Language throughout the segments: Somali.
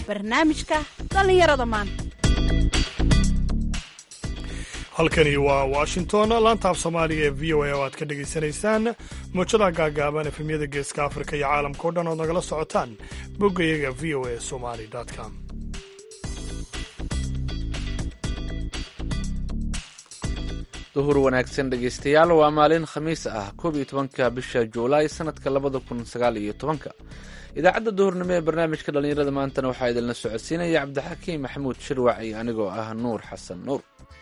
barnaamijka dhallinyarada maanta halkani waa washington laanta af soomaaliga ee v o a oo aad ka dhegaysanaysaan muujadaha gaagaaban efemyada geeska afrika iyo caalamka o dhan ood nagala socotaan boggayaga v o a somali com duhur wanaagsan dhegaystayaal waa maalin khamiis ah koob iyo tobanka bisha juulaay sanadka labada kun sagaal iyo tobanka idaacadda duhurnimo ee barnaamijka dhallinyarada maantana waxaa idinla socodsiinaya cabdixakiim maxamuud shirwac iyo anigoo ah nuur xasan nuur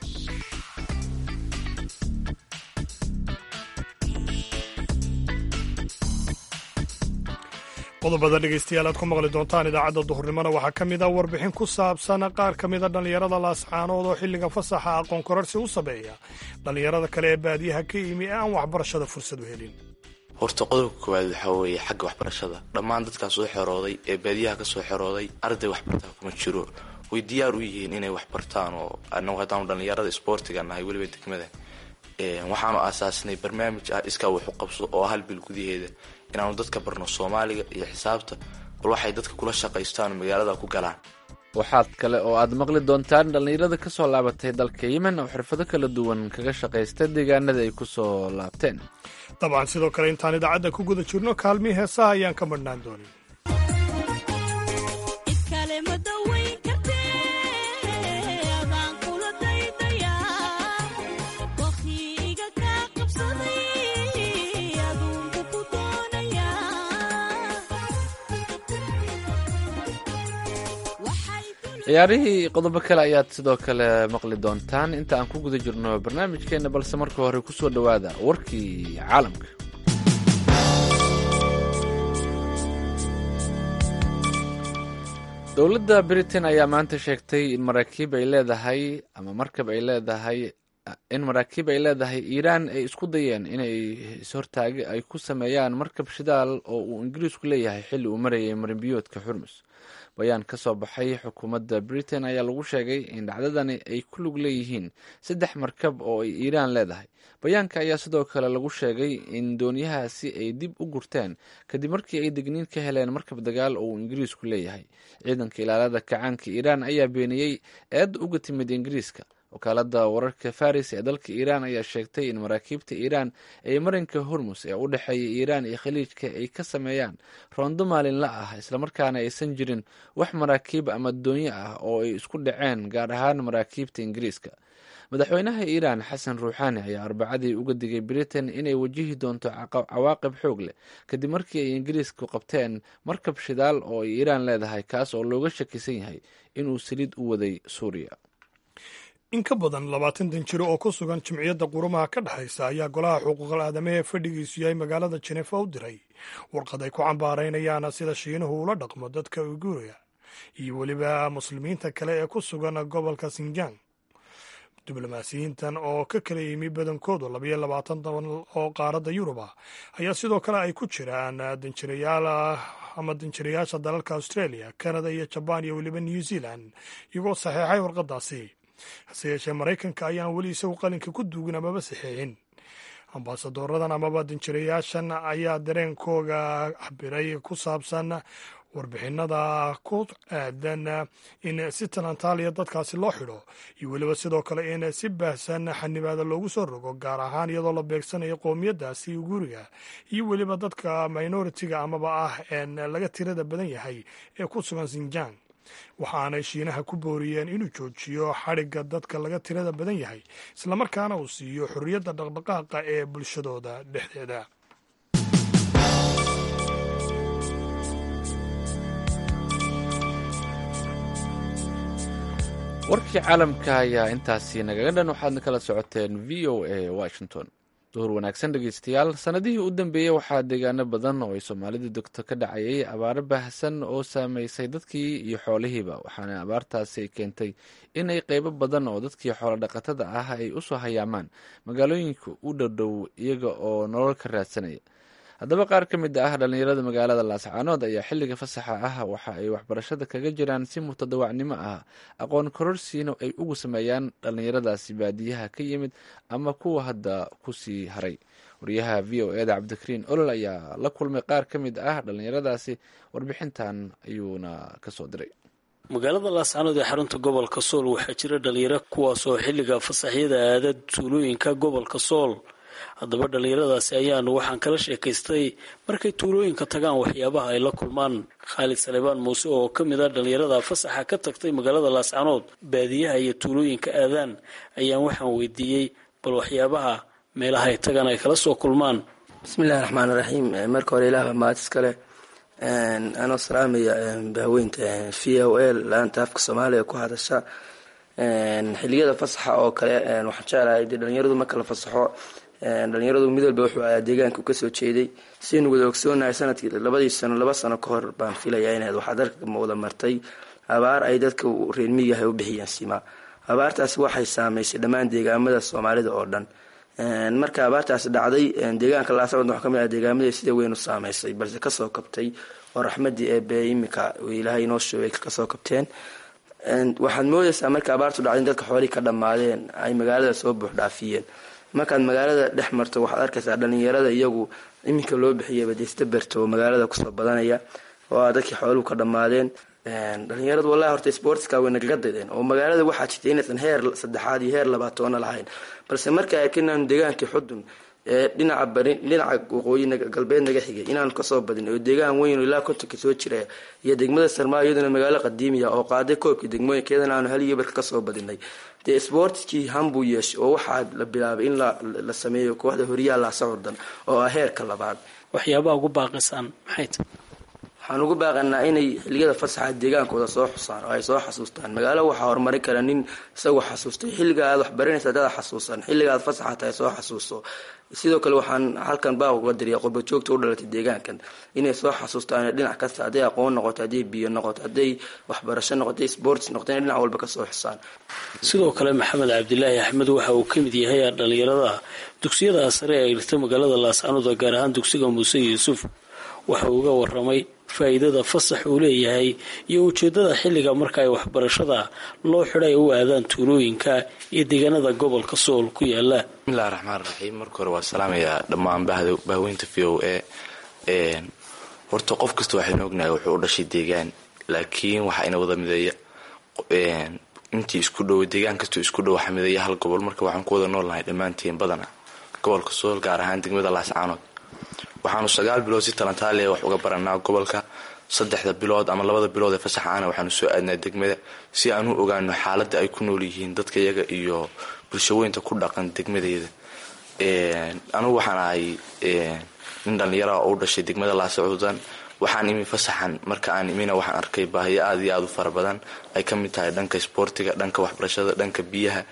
qodobada dhegaystayaal aad ku maqli doontaan idaacadda duhurnimona waxaa ka mid a warbixin ku saabsan qaar ka mida dhallinyarada laascaanood oo xilliga fasaxa aqoon korarsi u sameeya dhallinyarada kale ee baadiyaha ka yimi ee aan waxbarashada fursad u helin horta qodobka koowaad waxaa weeye xagga waxbarashada dhammaan dadkaa soo xerooday ee baadiyaha ka soo xerooday arday waxbartaa kuma jiro way diyaar u yihiin inay waxbartaan oo anagu haddaanu dhallinyarada isboortiga nahay weliba degmada waxaanu aasaasnay barnaamij ah iskaa wax u qabso oo hal bil gudaheeda inaanu dadka barno soomaaliga iyo xisaabta bal waxay dadka kula shaqaystaan magaalada ku galaan waxaad kale oo aad maqli doontaan dhallinyarada ka soo laabatay dalka yemen oo xirfado kala duwan kaga shaqaysta deegaanada ay ku soo laabteen dabcan sidoo kale intaan idaacadda ku guda jirno kaalmii heesaha ayaan ka madhnaan doonin ciyaarihii qodobo kale ayaad sidoo kale maqli doontaan inta aan ku guda jirno barnaamijkeenna balse marka hore ku soo dhowaada warkii caalamka dowladda britain ayaa maanta sheegtay in maraakiib ay leedahay ama markab ay leedahay in maraakiib ay leedahay iiraan ay isku dayeen inay ishortaagi ay ku sameeyaan markab shidaal oo uu ingiriisku leeyahay xilli uu marayay marinbiyoodka xurmus bayaan ka soo baxay xukuumadda britain ayaa lagu sheegay in dhacdadani ay ku lug leeyihiin saddex markab oo ay iiraan leedahay bayaanka ayaa sidoo kale lagu sheegay in doonyahaasi ay dib u gurteen kadib markii ay degniin ka heleen markab dagaal oo uu ingiriisku leeyahay ciidanka ilaalada kacaanka iiraan ayaa beeniyey eedda uga timid ingiriiska wakaalada wararka faris ee dalka iiraan ayaa sheegtay in maraakiibta iiraan ee marinka hormus ee u dhexeeya iiraan iyo khaliijka ay ka sameeyaan roondo maalinla ah islamarkaana aysan jirin wax maraakiib ama doonyo ah oo ay isku dhaceen gaar ahaan maraakiibta ingiriiska madaxweynaha iiraan xasan ruuxaani ayaa arbacadii uga digay britain inay wajihi doonto cawaaqib xoog leh kadib markii ay ingiriisku qabteen markab shidaal oo ay iiraan leedahay kaas oo looga shakisan yahay inuu saliid u waday suuriya in ka badan labaatan danjiro oo ku sugan jimciyadda qurumaha ka dhexaysa ayaa golaha xuquuqal aadamaha ee fadhigiisu yahay magaalada jenefa u diray warqad ay ku cambaaraynayaan sida shiinuhu ula dhaqmo dadka uiguuriya iyo weliba muslimiinta kale ee ku sugan gobolka sinjang diblomaasiyiintan oo ka kala yimi badankoodu labayo labaatan daban oo qaaradda yurub ah ayaa sidoo kale ay ku jiraan danjirayaal ama danjirayaasha dalalka australia canada iyo jabaan iyo weliba new zealand iyagoo saxeexay warqadaasi hase yeeshee maraykanka ayaan weli isagu qalinka ku duugin amaba saxeexin ambasadoradan amaba danjirayaashan ayaa dareenkooga cabiray ku saabsan warbixinada ku aadan in si talantaaliya dadkaasi loo xidho iyo weliba sidoo kale in si baahsan xanibaada loogu soo rogo gaar ahaan iyadoo la beegsanayo qowmiyadaasi guriga iyo weliba dadka minoritiga amaba ah een laga tirada badan yahay ee ku sugan sinjang waxaanay shiinaha ku booriyeen inuu joojiyo xadhigga dadka laga tirada badan yahay islamarkaana uu siiyo xorriyadda dhaqdhaqaaqa ee bulshadooda dhexdeeda warkii caalamka ayaa intaasi nagaga dhan waxaadna kala socoteen v o a washington duhur wanaagsan dhegeystayaal sanadihii u dambeeyey waxaa deegaano badan oo ay soomaalidu degto ka dhacayay abaaro baahsan oo saameysay dadkii iyo xoolihiiba waxaana abaartaasi ay keentay in ay qeybo badan oo dadkii xoolo dhaqatada ah ay usoo hayaamaan magaalooyinka u dhowdhow iyaga oo nolol ka raadsanaya haddaba qaar ka mid ah dhallinyarada magaalada laascaanood ayaa xilliga fasaxa ah waxa ay waxbarashada kaga jiraan si mutadawacnimo ah aqoon kororsiina ay ugu sameeyaan dhallinyaradaasi baadiyaha ka yimid ama kuwa hadda kusii haray wariyaha v o eda cabdikariin olol ayaa la kulmay qaar ka mid ah dhallinyaradaasi warbixintan ayuuna kasoo diray magaalada laascanood ee xarunta gobolka sool waxaa jira dhalinyaro kuwaas oo xilliga fasaxyada aada tuulooyinka gobolka sool haddaba dhallinyaradaasi ayaanu waxaan kala sheekaystay markay tuulooyinka tagaan waxyaabaha ay la kulmaan khaalid salebaan muuse oo ka mid a dhallinyarada fasaxa ka tagtay magaalada laascanood baadiyaha iyo tuulooyinka aadaan ayaan waxaan weydiiyey bal waxyaabaha meelaha ay tagaan ay kala soo kulmaan bismillahi raxmaani raxiim marka hore ilaah mahad iskale anoo salaamaya bahweynta v o l laanta afka soomaaliya ku hadasha xiliyada fasaxa oo kale waxaan jeclahay dee dhalinyaradu marka la fasaxo dhalinyaradu mid walba wuxuu ahaa deegaanka u kasoo jeeday siaynu wada ogsoonahay sanadkii labadii sano laba sano ka hor baan filayaa inaad waxaa dalka wada martay abaar ay dadka reer miyigaha u bixiyeen sima abaartaasi waxay saameysay dhammaan deegaamada soomaalida oo dhan marka abaartaasi dhacday deegaanka laascod waxaa kamid ah deegaamada sida weyn u saameysay balse kasoo kabtay oo raxmadii eebe imika ilaahay inoo sheegay kasoo kabteen waxaad moodeysaa marka abaartu dhacday in dadka xoolihii ka dhammaadeen ay magaalada soo buux dhaafiyeen markaad magaalada dhex marto waxaad arkaysaa dhalinyarada iyagu iminka loo bixiyaba deestaberto oo magaalada kusoo badanaya oo dadkii xooluhu ka dhammaadeen dhalinyaradu wallahi horta sportska way nagaga dadeen oo magaalada waxaa jirta inaysan heer saddexaad iyo heer labaatoona lahayn balse marka arkinaanu deegaankii xudun ee dhinaca bari dhinaca waqooyi galbeed naga xigay inaanu kasoo badin oo deegaan weyn ilaa kontonka soo jira iyo degmada sarmaa iyaduna magaalo qadiimiya oo qaaday koobkii degmooyinkeedana aanu hal iyo barka kasoo badinay dee sportkii hambuu yeeshay oo waxaa la bilaabay in la sameeyo kooxda horiyaha laasacurdan oo ah heerka labaad waxyaabaha ugu baaqisaan maxay tahay waxaan ugu baaqanaa inay xiliyada fasaxa deegaankooda soo xusaan oo ay soo xasuustaan magaalo waxaa horumarin kara nin isagoo xasuustay xilliga aad waxbaranaysa dada xasuusan xilliga aad fasaxa tahay soo xasuuso sidoo kale waxaan halkan baaq uga diriya qurbajoogta u dhalatay deegaankan inay soo xasuustaan dhinac kasta hadday aqoon noqoto hadday biyo noqoto hadday waxbarasho noqoto hadday sports noqoto inay dhinac walba kasoo xusaan sidoo kale maxamed cabdilaahi axmed waxa uu ka mid yahay dhalinyarada dugsiyada sare ee dhigta magaalada laascanood gaar ahaan dugsiga muuse yuusuf waxa uu uga waramay faa-iidada fasax uu leeyahay iyo ujeedada xilliga marka ay waxbarashada loo xidhay u aadaan tuulooyinka iyo deegaanada gobolka sool ku yaala bismillahi raxmaan raxiim marka hore waa salaamayaa dhammaan bahweynta v o a horta qof kasta waxaynu ognahay wuxuu u dhashay deegaan laakiin waxaa ina wada mideeya intii isku dhow deegaan kastoo isku dhow waxaa mideeya hal gobol marka waxaan ku wada noolnahay dhammaantiin badana gobolka sool gaar ahaan degmada laascaanood waxaanu sagaal bilood si talantaaliya wax uga baranaa gobolka saddexda bilood ama labada bilood ee fasaxaana waxaanu soo aadnaa degmada si aan u ogaano xaaladda ay ku nool yihiin dadka iyaga iyo bulshaweynta ku dhaqan degmadeeda anugu waxaan ahay nin dhallinyara oo u dhashay degmada laasacuudan waxaan imi fasaxan marka aan imina waxaan arkay baahiyo aada iyo aada u fara badan ay ka mid tahay dhanka isboortiga dhanka waxbarashada dhanka biyaha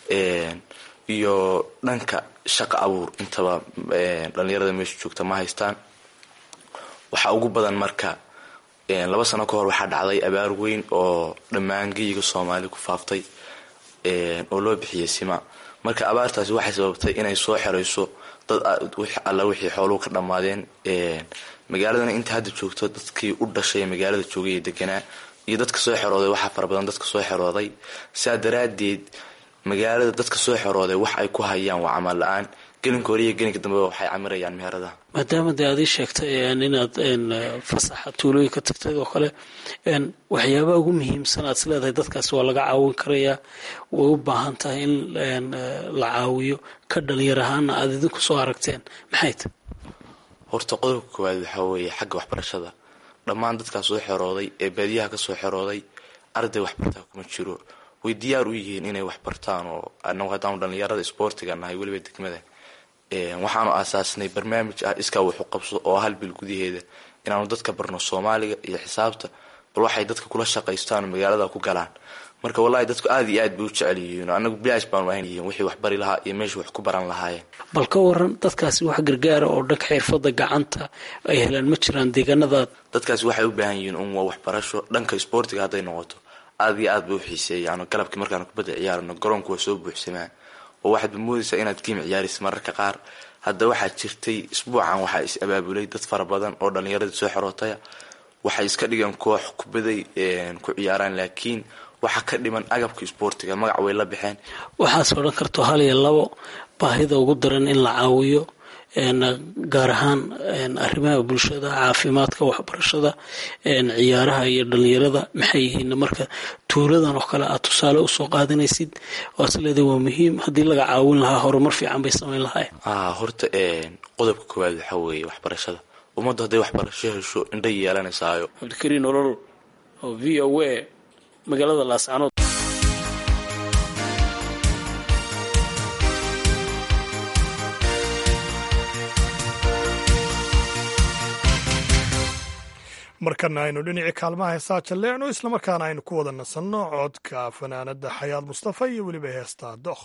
iyo dhanka shaqa abuur intaba dhalinyarada meesha joogta ma haystaan waxaa ugu badan marka laba sano ka hor waxaa dhacday abaar weyn oo dhammaan geyiga soomaali ku faaftay oo loo bixiyay sima marka abaartaasi waxay sababtay inay soo xerayso dad alla wixii xooluhu ka dhammaadeen magaaladana inta hadda joogto dadkii u dhashay magaalada joogay ee deganaa iyo dadka soo xerooday waxaa fara badan dadka soo xerooday saa daraadeed magaalada dadka soo xerooday wax ay ku hayaan waa camal la-aan gelinka hore iyo gelinka dambeba waxay camirayaan meheradaha maadaama dee aad ii sheegtay inaad fasaxa tuulooyinka tagtay oo kale waxyaabaha ugu muhiimsan aad is leedahay dadkaasi waa laga caawin karayaa way u baahan tahay in la caawiyo ka dhalinyar ahaana aada idinku soo aragteen maxay tahy horta qodobka koowaad waxaa weeye xagga waxbarashada dhammaan dadkaa soo xerooday ee baadiyaha kasoo xerooday arday waxbartaa kuma jiro way diyaar u yihiin inay wax bartaan oo anagu haddaanu dhallinyarada isboortiga nahay weliba degmada waxaanu aasaasnay barnaamij ah iskaa waxu qabso oo hal bil gudaheeda inaanu dadka barno soomaaliga iyo xisaabta bal waxay dadka kula shaqaystaan oo magaalada ku galaan marka wallahi dadku aada iyo aad bay u jecel yihiin anagu bilaash baanu ahayn wixii wax bari lahaa iyo meesha wax ku baran lahaayeen bal ka waran dadkaasi wax gargaara oo dhanka xirfada gacanta ay helaan ma jiraan deegaanadaad dadkaasi waxay u baahan yihiin un waa waxbarasho dhanka isboortiga hadday noqoto aada iyo aad bay u xiiseeyaan galabkii markaanu kubadda ciyaarano garoonku waa soo buuxsamaa oo waxaadba moodaysaa inaad giim ciyaaraysa mararka qaar hadda waxaa jirtay isbuucan waxaa is abaabulay dad fara badan oo dhallinyaradii soo xerootaya waxay iska dhigeen koox kubaday ku ciyaaraan laakiin waxaa ka dhiman agabka isboortiga magac way la baxeen waxaas odhan karto hal iyo labo baahida ugu daran in la caawiyo gaar ahaan arrimaha bulshada caafimaadka waxbarashada ciyaaraha iyo dhalinyarada maxay yihiin marka tuuladan oo kale aad tusaale usoo qaadanaysid waad isleedahay waa muhiim haddii laga caawin lahaa horumar fiican bay samayn lahayn horta qodobka koowaad waxaa weeye waxbarashada ummaddu hadday waxbarasho hesho indhay yeelanaysaayo cabdikariin olol oo v o a magaalada laascanood markana aynu dhinacii kaalmaha heesaa jalleecno islamarkaana aynu ku wada nasanno codka fanaanada xayaad mustafa iyo weliba heestaa dookh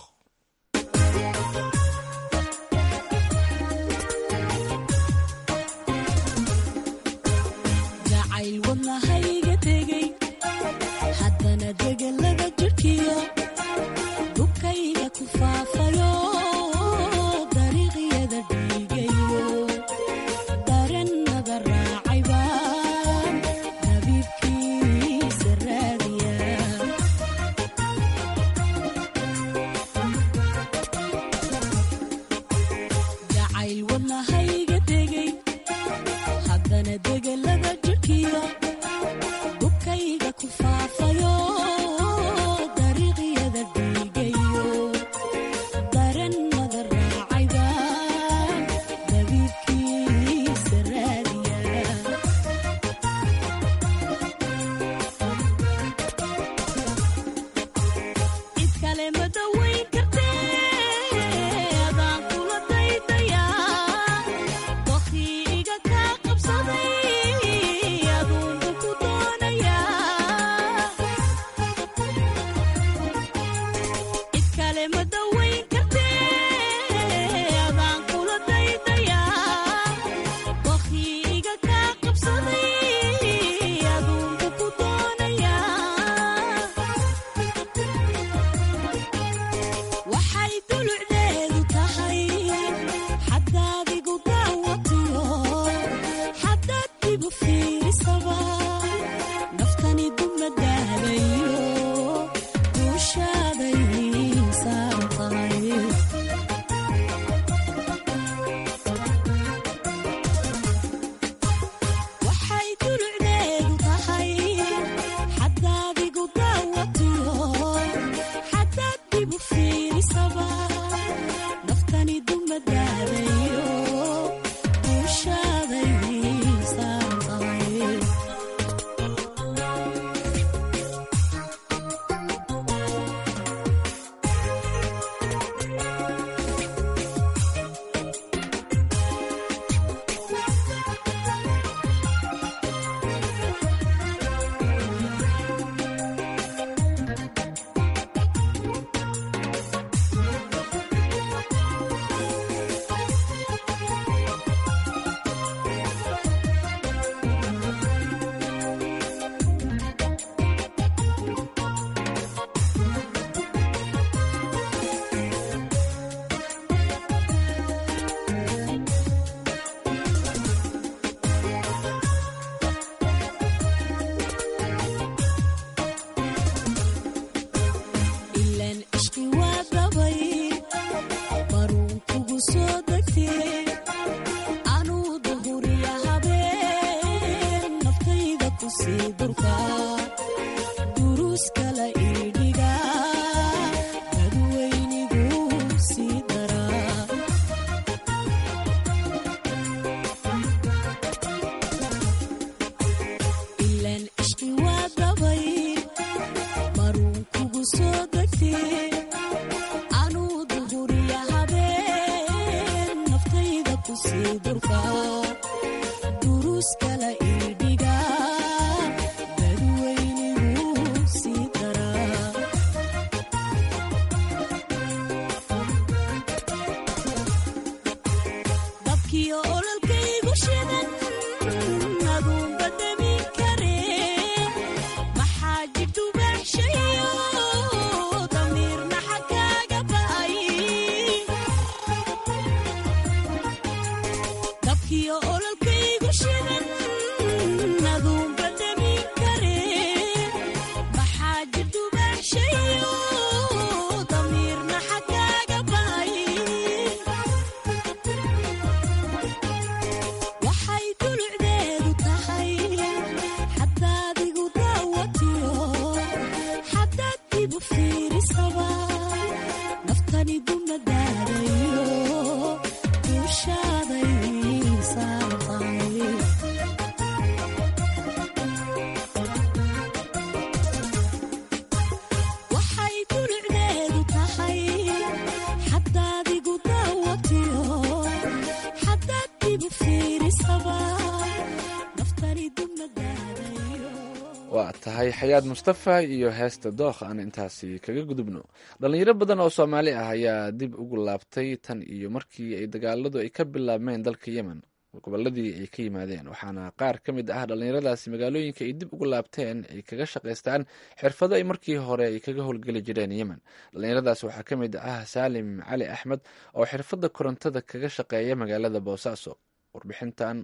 waa tahay xayaad mustafa iyo heesta dookh aan intaasi kaga gudubno dhalinyaro badan oo soomaali ah ayaa dib ugu laabtay tan iyo markii ay dagaaladu ay ka bilaabmeen dalka yemen goboladii ay ka yimaadeen waxaana qaar ka mid ah dhalinyaradaasi magaalooyinka ay dib ugu laabteen ay kaga shaqaystaan xirfado ay markii hore ay kaga howlgeli jireen yemen dhalinyaradaas waxaa ka mid ah saalim cali axmed oo xirfadda korontada kaga shaqeeya magaalada boosaaso warbixintan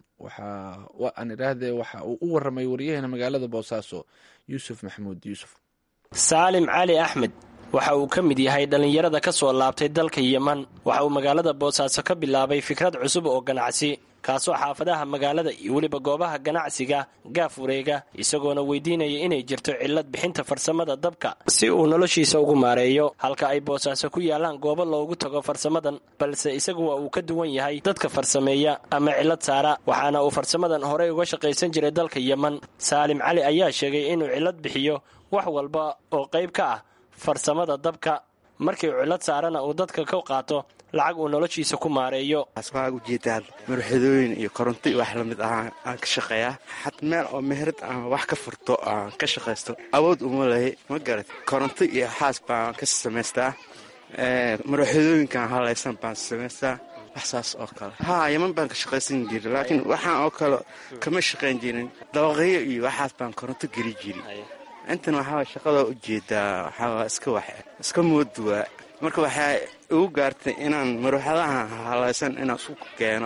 waxaan idhaahdee waxa uu u waramay waryaheena magaalada boosaaso yuusuf maxamuud yuusuf saalim cali axmed waxa uu ka mid yahay dhallinyarada ka soo laabtay dalka yeman waxa uu magaalada boosaaso ka bilaabay fikrad cusub oo ganacsi kaasoo xaafadaha magaalada iyo weliba goobaha ganacsiga gaaf wareega isagoona weydiinaya inay jirto cillad bixinta farsamada dabka si uu noloshiisa ugu maareeyo halka ay boosaaso ku yaalaan goobo loogu tago farsamadan balse isagu waa uu ka duwan yahay dadka farsameeya ama cillad saara waxaana uu farsamadan horey uga shaqaysan jiray dalka yeman saalim cali ayaa sheegay inuu cillad bixiyo wax walba oo qayb ka ah farsamada dabka markii uu cillad saarana uu dadka ka qaato lacag uu noloshiisa ku maareeyo asbaa ujeedaan marxadooyin iyo koronto iyo wax lamid ah aan ka shaqeeyaa xat meel oo meherad aan wax ka furto aan ka shaqaysto awood uma lahi ma garat koronto iyo xaas baan ka samaystaa marxadooyinkaan halaysan baan samaystaa wax saas oo kale haa yaman baan ka shaqaysan jiri laakiin waxaan oo kale kama shaqayn jirin dabaqyo iyo waxaas baan koronto geli jiri intan waxaa shaqada ujeedaa waxaa iska wax iska mooduwaa marka waxaa igu gaartay inaan maruuxadaha halaysan inaan isku keeno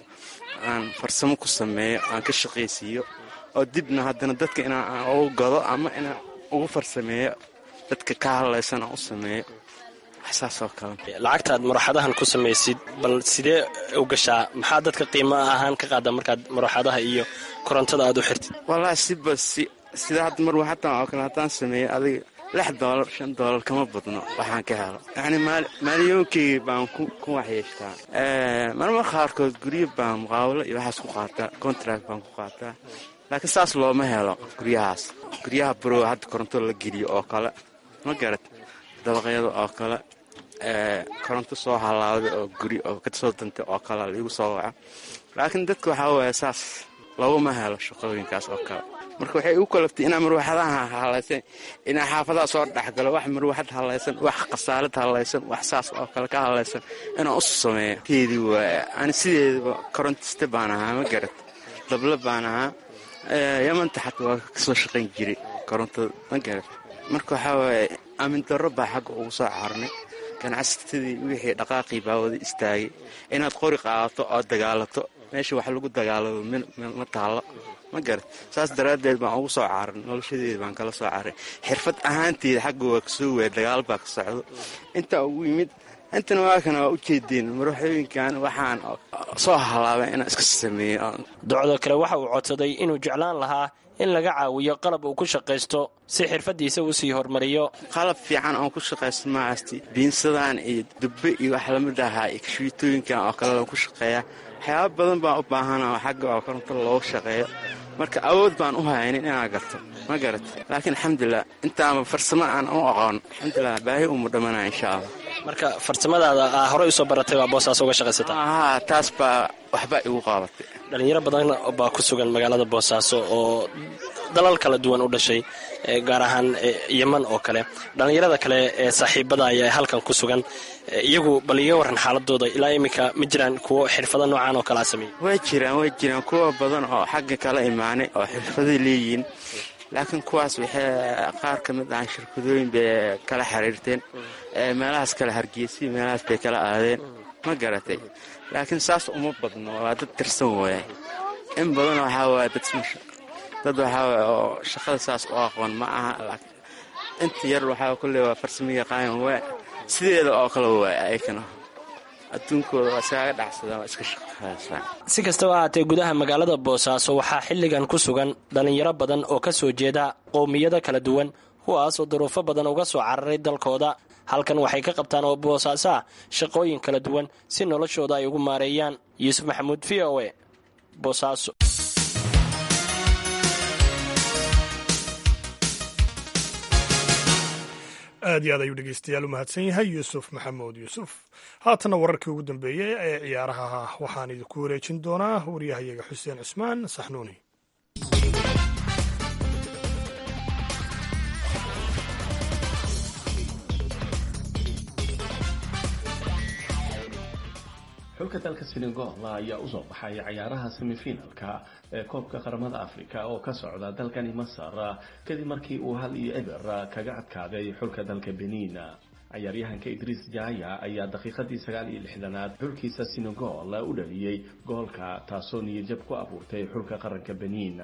aan farsamo ku sameeyo aan ka shaqaysiiyo oo dibna haddana dadka inaan ugu gado ama inaan ugu farsameeyo dadka ka hadlaysan aan u sameeyo waxsaasoo kale lacagtaad maruuxadahan ku samaysid bal sidee u gashaa maxaa dadka qiimo ahaan ka qaada markaad maruuxadaha iyo korontada aad u xirtid wallaahi siba si sida hadda marwaxadan oo kale haddaan sameeyo adiga lix doolar shan doolar kama badno waxaan ka helo yacni maaliyoonkeyga baan ku waxyeeshtaa marmar qaarkood guryo baan muqaawalo iyo waxaas ku qaataa contract baan ku qaataa laakiin saas looma helo guryahaas guryaha barow hadda koronto la geliyo oo kale ma garat dabaqyada oo kale koronto soo halaawda oo guri oo kasoo dantay oo kale laigu soo waca laakiin dadka waxaa waaya saas laguma helo shaqooyinkaas oo kale marka waxay igu kalaftay inaa marwaxadaha halaysan inaa xaafadaha soo dhexgalo wax marwaxad halaysan wax khasaalad halaysan wax saas oo kale ka halaysan inaan usu sameeyo teedii waaya ani sideedaba korontiste baan ahaa ma garat dabla baan ahaa yamanta xataa waa kasoo shaqayn jiray korontada ma garat marka waxaa waaye aamin darro baa xagga ugu soo carnay ganacsatadii wixii dhaqaaqii baa wada istaagay inaad qori qaadato oo dagaalato meesha wax lagu dagaalamo ma taallo ma garat saas daraaddeed baan ugu soo caaran noloshadeeda baan kala soo caaray xirfad ahaanteeda xagga waa kasoo weya dagaal baa ka socdo intaa ugu yimid intana waakana waa ujeedeen maruuxooyinkan waxaan soo halaabay inaan iska sameeyo docdo kale waxa uu codsaday inuu jeclaan lahaa in laga caawiyo qalab uu ku shaqaysto si xirfadiisa uu sii hormariyo qalab fiican oon ku shaqaysto maasti biinsadaan iyo dubbe iyo wax lamid ahaa iyo kashiitooyinkan oo kale ku shaqeeya waxyaaba badan baan u baahana oo xagga oo koronto loogu shaqeeyo marka awood baan u haynin inaa garto ma garat laakiin alxamdulilah intaama farsamo aan u aqoon alxamdulilah baahi uma dhammanaa insha allah marka farsamadaada aa horey usoo baratay waa boosaas uga shaqaysataa haa taas baa waxba igu qaabatay dhalinyaro badan baa ku sugan magaalada boosaaso oo dalal kala duwan u dhashay gaar ahaan yeman oo kale dhallinyarada kale ee saaxiibada ayaa halkan ku sugan iyagu bal iga waran xaaladooda ilaa iminka ma jiraan kuwo xirfado noocaan oo kalea sameeyey way jiraan way jiraan kuwa badan oo xagga kala imaanay oo xirfaday leeyihiin laakiin kuwaas waxay qaar ka mid ahaan shirkadooyin bay kala xiriirteen meelahaas kala hargeysay meelahaas bay kala aadeen ma garatay laakiin saas uma badno waa dad tirsan waaya in badan waxaa waaya dad dad waxaa waaya oo shaqada saas u aqoon ma aha inta yar waxaa kulle waa farsamo yaqaan waa sideeda oo kale waaya ayakana adduunkooda waa iskaaga dhacsadaan waa iska shaqaysaan si kastaba ahaatee gudaha magaalada boosaaso waxaa xilligan ku sugan dhallinyaro badan oo ka soo jeeda qowmiyado kala duwan kuwaas oo duruufo badan uga soo cararay dalkooda halkan waxay ka qabtaan oo boosaaso ah shaqooyin kala duwan si noloshooda ay ugu maareeyaan yuusuf maxamuud v o e boosaaso aad iyo aad ayuu dhegeystayaal u mahadsan yahay yuusuf maxamuud yuusuf haatana wararkii ugu dambeeyey ee ciyaaraha waxaan idinku wareejin doonaa waryahayaga xuseen cusmaan saxnuuni xulka dalka senegal ayaa usoo baxay cayaaraha semifinalka ee koobka qaramada africa oo ka socda dalkani masar kadib markii uu hal iyo eber kaga adkaaday xulka dalka benin cayaaryahanka idriis jaya ayaa daqiiqadii sagaal iyo lixdanaad xulkiisa senegal u dhaliyey goolka taasoo niyajab ku abuurtay xulka qaranka benin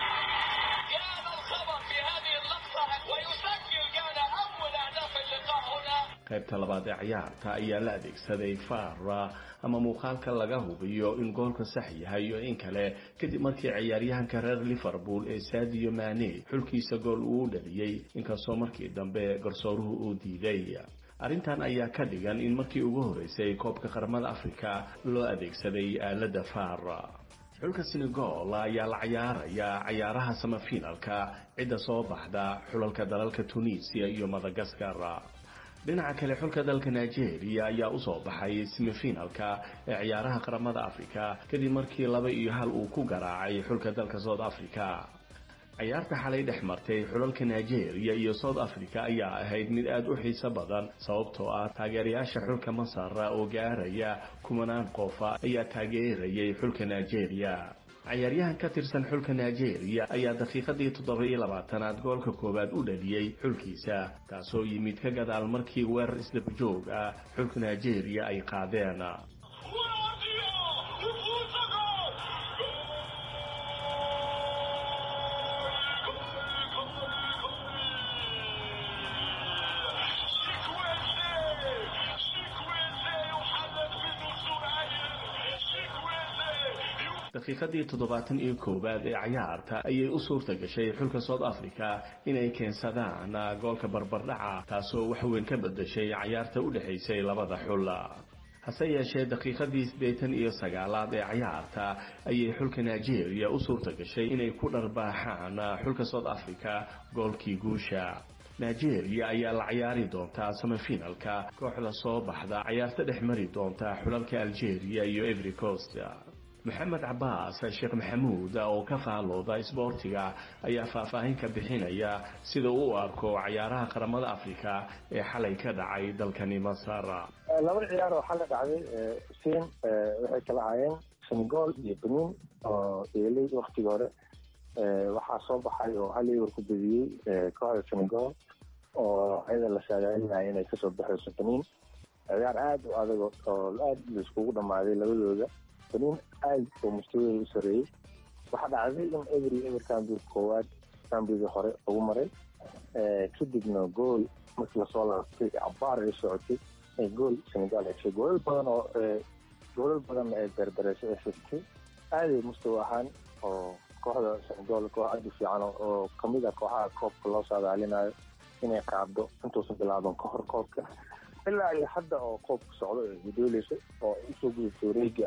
qaybta labaad ee ciyaarta ayaa la adeegsaday fara ama muuqaalka laga hubiyo in goolka sax yahay iyo in kale kadib markii ciyaaryahanka reer liverpool ee sadio mane xulkiisa gool uu dhaliyey inkastoo markii dambe garsooruhu uu diiday arrintan ayaa ka dhigan in markii ugu horeysay koobka qaramada africa loo adeegsaday aalada far xulka senegal ayaa la cayaaraya cayaaraha samafinalka cidda soo baxda xulalka dalalka tunisia iyo madagaskar dhinaca kale xulka dalka nigeria ayaa usoo baxay semifinalka ee ciyaaraha qaramada africa kadib markii laba iyo hal uu ku garaacay xulka dalka south africa ciyaarta xalay dhex martay xulalka nigeria iyo south africa ayaa ahayd mid aada u xiiso badan sababtoo ah taageerayaasha xulka masar oo gaaraya kumanaan qofa ayaa taageerayay xulka nigeria cayaaryahan ka tirsan xulka nigeria ayaa daqiiqadii toddoba iyo labaatanaad goolka koowaad u dhaliyey xulkiisa taasoo yimid ka gadaal markii weerar isdabajoog ah xulka nigeria ay qaadeen daqiiqadii toddobaatan iyo koowaad ee cayaarta ayay u suurta gashay xulka south africa inay keensadaan goolka barbardhaca taasoo waxweyn ka bedashay cayaarta u dhexaysay labada xul hase yeeshee daqiiqadii siddeetan iyo sagaalaad ee cayaarta ayay xulka nigeria u suurta gashay inay ku dharbaaxaan xulka south africa goolkii guusha nigeria ayaa la cayaari doontaa semifinalka kooxda soo baxda cayaarta dhex mari doonta xulalka algeria iyo every coast maxamed cabaas sheekh maxamuud oo ka faalooda isboortiga ayaa faahfaahin ka bixinaya sida uu u arko cayaaraha qaramada africa ee xalay ka dhacay dalkani masar laba ciyaar oo xalay dhacday xuseen waxay kala ahaayeen senegal iyo benin oo eelay waktigii hore waxaa soo baxay oo hal ewer ku bediyey kooxda senegal oo ayada la saadaalinaya inay kasoo baxayso benin ciyaar aada u adag oo aada laiskugu dhammaaday labadooda benin aad oo mustawadeeda u sareeyey waxaa dhacday in every ever cambiga koowaad cambiga hore lagu maray kadibna gool markii lasoo laabtay cabaar ay socotay ay gool senegal heshay goolal badan oo goolal badan ay berbereysay ay xigtay aaday mustawa ahaan oo kooxda senegal koox aada u fiican oo kamid ah kooxaha koobka loo saadaalinayo inay qaado intuusan bilaaban ka hor koobka ilaa iyo hadda oo koobka socdo ee gudooleysa oo usoo gudubtay wareega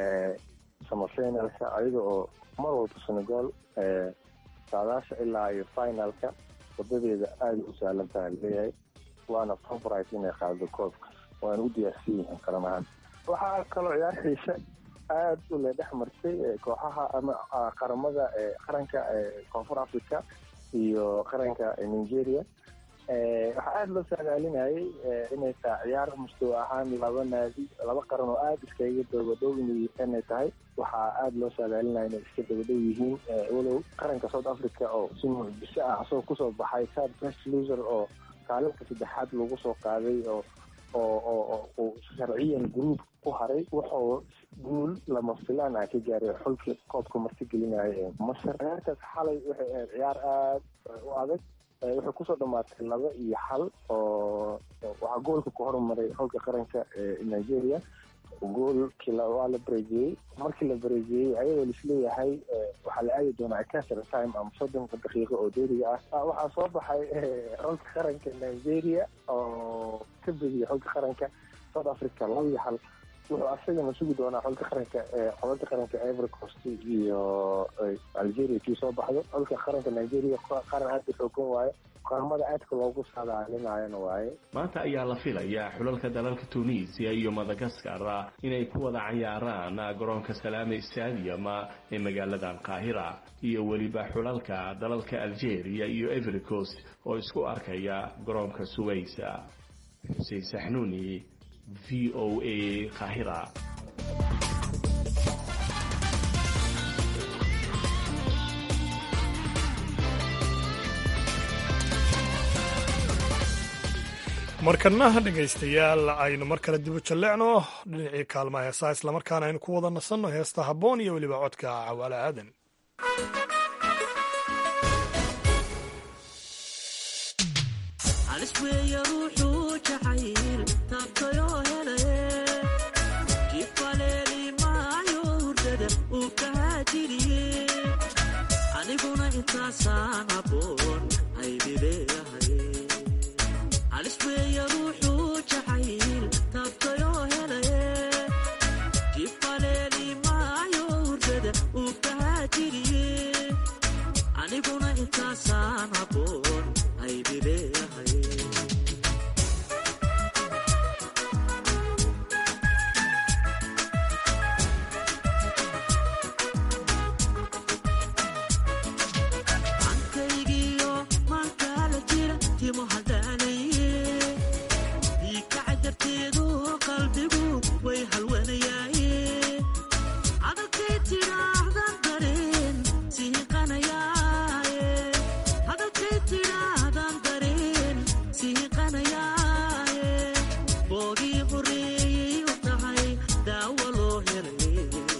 samafinalka ayaga oo mar walba senegal saadaasha ilaa iyo finalka wadadeeda aada u sahlan taha leeyahay waana favorite inay qaado koobka waana u diyaarsan yihiin qaran ahaan waxaa kaloo ciyaar xiise aada u le dhex martay kooxaha ama qaramada qaranka koonfur africa iyo qaranka nigeria waxaa aada loo saadaalinayay inay tahay ciyaar mustawa ahaan laba naadi laba qaran oo aada iskaga dabadhow inay tahay waxaa aada loo saadaalinaya inay iska dabadhow yihiin walow qaranka south africa oo si mucjiso ah asagoo kusoo baxay third best loser oo kaalinka saddexaad lagu soo qaaday oo oo oo sharciyan group ku haray wuxuu guul lama filaan ah ka gaaray xulkii koobka martigelinaya ee masar ciyaartaas xalay waxay ahayd ciyaar aada u adag waxay kusoo dhamaatay laba iyo xal oo waxaa goolka ku hormaray xulka qaranka ee nigeria goolkii waa la bareejiyey markii la bareejiyey ayadoo laisleeyahay waxaa la aadi doonaa extra time ama soddonka daqiiqo oo deriga ah waxaa soo baxay xulka qaranka nigeria oo ka bediyay xulka qaranka south africa laba iyo hal wuxuu asagana sugi doonaa xulka qaranka xulka qaranka ivory coast iyo algeria kii soo baxdo xulka qaranka nigeria qaran aada u xoogan waaye qaramada aadka loogu saadaalinayana waaye maanta ayaa la filayaa xulalka dalalka tunisia iyo madagaskar inay ku wada cayaaraan garoonka salaame stadium ee magaaladan qaahira iyo weliba xulalka dalalka algeria iyo ivory coast oo isku arkaya garoonka suwaysa xuseen saxnuuni v o a qaahira markanaha dhegaystayaal aynu mar kale dibu jalleecno dhinacii kaalmaha heesaa islamarkaana aynu ku wada nasanno heesta habboon iyo weliba codka cawaale aadan aniguna intaasaan haboon aydileeyahay alisweeya ruuxuu jacayl taabtayoo helaye jibaleeli maayo hurdada uu kahaajiriye aniguna intaasaan haboon aydileeyahay ankaygiyo maankaala jira timo haldhaanaye diikacajarteedu qalbigu way halwanayaaye hadalkay tidhaahdan dareen sihiqanayaaye hadalkay tidhaahdan dareen sihiqanayaaye boogii horeeyey u tahay daawo loo helay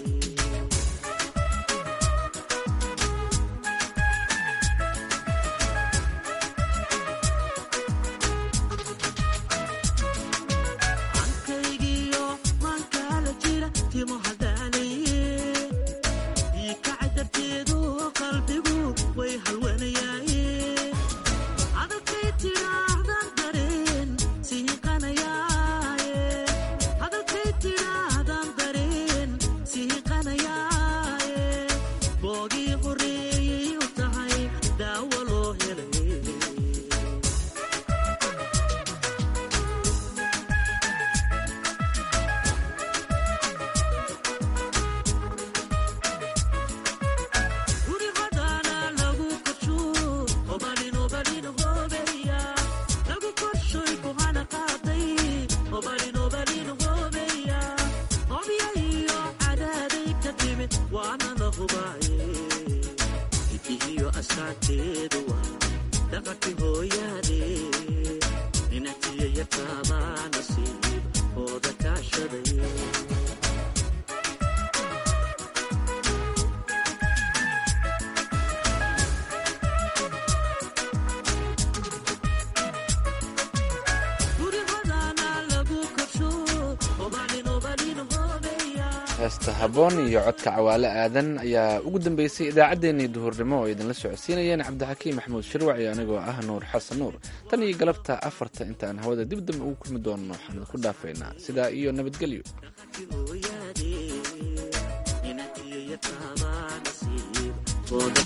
ankaygiyo maankaala jira timo haldhaanaye diikacajarteedu qalbigu way halwanayaaye hadalkay tidhaahdan dareen sihiqanayaaye hadalkay tidhaahdan dareen sihiqanayaaye boogii horeeyey u tahay daawo loo helay guri hodana lagu korsho obalin obalin hobeya lagu korshoy kuhana qaaday obalin obalin hobeya hobya iyo cadaaday ka timid waana la hubaaye idihiyo asaanteedu waa dhaqanki hooyaade ninatiya yartaabaa nasiib hooda kaashaday guri hodana lagu korsho obalin obalin hobeya heesta habboon iyo codka cawaale aadan ayaa ugu dambeysay idaacaddeenii duhurnimo oo idinla socodsiinayeen cabdixakiim maxamuud shirwac iyo anigoo ah nuur xasan nuur tan iyo galabta afarta intaan hawada dib dambe ugu kulmi doonno waxaan idinku dhaafaynaa sidaa iyo nabadgelyo hooyaade ninatiya yartaabaa nasiib hooda